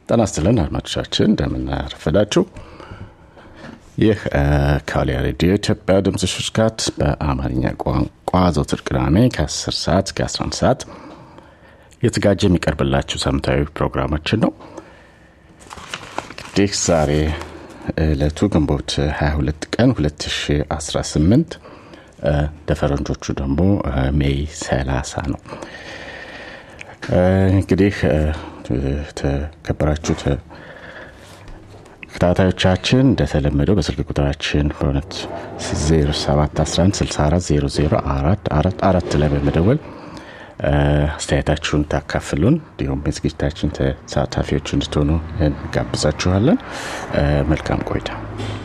ጤና ይስጥልን አድማጮቻችን እንደምናረፈዳችሁ። ይህ ከዋልያ ሬዲዮ ኢትዮጵያ ድምፅ ሽርካት በአማርኛ ቋንቋ ዘውትር ቅዳሜ ከ10 ሰዓት እስከ 11 ሰዓት የተዘጋጀ የሚቀርብላችሁ ሳምንታዊ ፕሮግራማችን ነው። እንግዲህ ዛሬ ዕለቱ ግንቦት 22 ቀን 2018 እንደ ፈረንጆቹ ደግሞ ሜይ 30 ነው። እንግዲህ ተከበራችሁ ተከታታዮቻችን እንደተለመደው በስልክ ቁጥራችን በእውነት 0711640044 ላይ በመደወል አስተያየታችሁን ታካፍሉን እንዲሁም የዝግጅታችን ተሳታፊዎች እንድትሆኑ እንጋብዛችኋለን። መልካም ቆይታ።